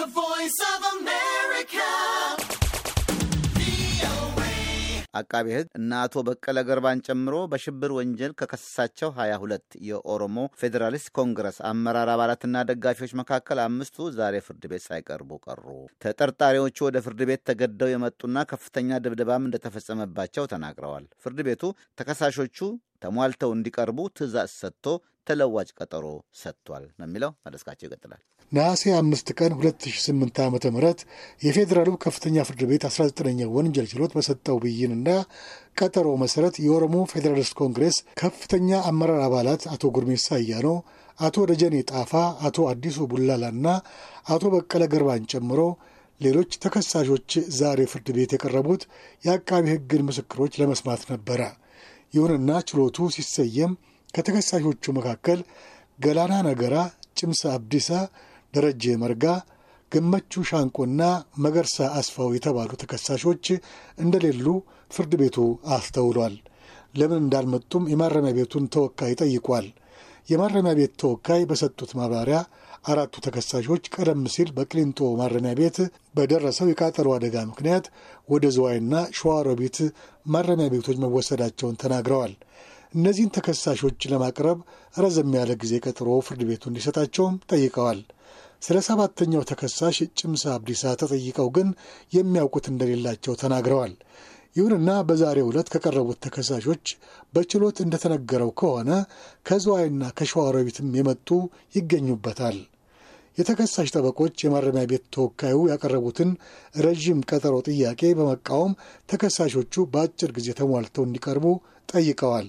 አቃቢ ሕግ እነ አቶ በቀለ ገርባን ጨምሮ በሽብር ወንጀል ከከሰሳቸው 22 የኦሮሞ ፌዴራሊስት ኮንግረስ አመራር አባላትና ደጋፊዎች መካከል አምስቱ ዛሬ ፍርድ ቤት ሳይቀርቡ ቀሩ። ተጠርጣሪዎቹ ወደ ፍርድ ቤት ተገደው የመጡና ከፍተኛ ድብደባም እንደተፈጸመባቸው ተናግረዋል። ፍርድ ቤቱ ተከሳሾቹ ተሟልተው እንዲቀርቡ ትዕዛዝ ሰጥቶ ተለዋጭ ቀጠሮ ሰጥቷል ነው የሚለው። መለስካቸው ይቀጥላል። ነሐሴ አምስት ቀን 2008 ዓ ም የፌዴራሉ ከፍተኛ ፍርድ ቤት 19ኛ ወንጀል ችሎት በሰጠው ብይንና ቀጠሮ መሠረት የኦሮሞ ፌዴራሊስት ኮንግሬስ ከፍተኛ አመራር አባላት አቶ ጉርሜሳ አያኖ፣ አቶ ደጀኔ ጣፋ፣ አቶ አዲሱ ቡላላና አቶ በቀለ ገርባን ጨምሮ ሌሎች ተከሳሾች ዛሬ ፍርድ ቤት የቀረቡት የአቃቢ ሕግን ምስክሮች ለመስማት ነበረ። ይሁንና ችሎቱ ሲሰየም ከተከሳሾቹ መካከል ገላና ነገራ፣ ጭምሳ አብዲሳ፣ ደረጀ መርጋ፣ ገመቹ ሻንቆና መገርሳ አስፋው የተባሉ ተከሳሾች እንደሌሉ ፍርድ ቤቱ አስተውሏል። ለምን እንዳልመጡም የማረሚያ ቤቱን ተወካይ ጠይቋል። የማረሚያ ቤት ተወካይ በሰጡት ማብራሪያ አራቱ ተከሳሾች ቀደም ሲል በቅሊንጦ ማረሚያ ቤት በደረሰው የቃጠሎ አደጋ ምክንያት ወደ ዝዋይና ሸዋሮቢት ማረሚያ ቤቶች መወሰዳቸውን ተናግረዋል። እነዚህን ተከሳሾች ለማቅረብ ረዘም ያለ ጊዜ ቀጥሮ ፍርድ ቤቱ እንዲሰጣቸውም ጠይቀዋል። ስለ ሰባተኛው ተከሳሽ ጭምሳ አብዲሳ ተጠይቀው ግን የሚያውቁት እንደሌላቸው ተናግረዋል። ይሁንና በዛሬው ዕለት ከቀረቡት ተከሳሾች በችሎት እንደተነገረው ከሆነ ከዝዋይና ከሸዋሮቢትም የመጡ ይገኙበታል። የተከሳሽ ጠበቆች የማረሚያ ቤት ተወካዩ ያቀረቡትን ረዥም ቀጠሮ ጥያቄ በመቃወም ተከሳሾቹ በአጭር ጊዜ ተሟልተው እንዲቀርቡ ጠይቀዋል።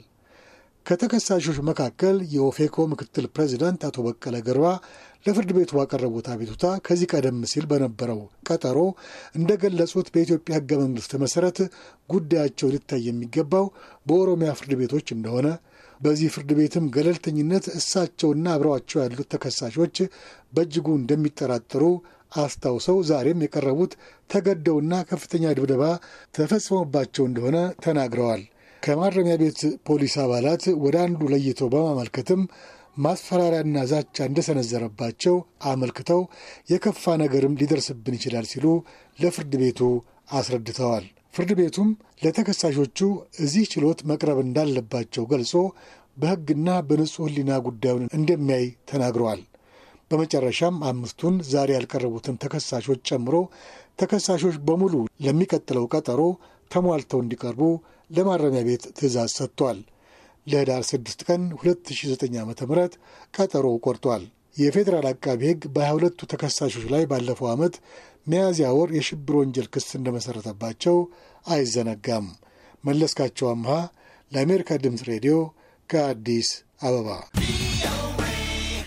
ከተከሳሾች መካከል የኦፌኮ ምክትል ፕሬዚዳንት አቶ በቀለ ገርባ ለፍርድ ቤቱ ባቀረቡት አቤቱታ ከዚህ ቀደም ሲል በነበረው ቀጠሮ እንደገለጹት በኢትዮጵያ ሕገ መንግሥት መሠረት ጉዳያቸው ሊታይ የሚገባው በኦሮሚያ ፍርድ ቤቶች እንደሆነ በዚህ ፍርድ ቤትም ገለልተኝነት እሳቸውና አብረዋቸው ያሉት ተከሳሾች በእጅጉ እንደሚጠራጠሩ አስታውሰው ዛሬም የቀረቡት ተገደውና ከፍተኛ ድብደባ ተፈጽሞባቸው እንደሆነ ተናግረዋል። ከማረሚያ ቤት ፖሊስ አባላት ወደ አንዱ ለይተው በማመልከትም ማስፈራሪያና ዛቻ እንደሰነዘረባቸው አመልክተው የከፋ ነገርም ሊደርስብን ይችላል ሲሉ ለፍርድ ቤቱ አስረድተዋል። ፍርድ ቤቱም ለተከሳሾቹ እዚህ ችሎት መቅረብ እንዳለባቸው ገልጾ በሕግና በንጹሕ ሕሊና ጉዳዩን እንደሚያይ ተናግረዋል። በመጨረሻም አምስቱን ዛሬ ያልቀረቡትን ተከሳሾች ጨምሮ ተከሳሾች በሙሉ ለሚቀጥለው ቀጠሮ ተሟልተው እንዲቀርቡ ለማረሚያ ቤት ትዕዛዝ ሰጥቷል። ለህዳር 6 ቀን 2009 ዓ ም ቀጠሮ ቆርጧል። የፌዴራል አቃቢ ሕግ በ22ቱ ተከሳሾች ላይ ባለፈው ዓመት ሚያዝያ ወር የሽብር ወንጀል ክስ እንደመሠረተባቸው አይዘነጋም። መለስካቸው አምሃ ለአሜሪካ ድምፅ ሬዲዮ ከአዲስ አበባ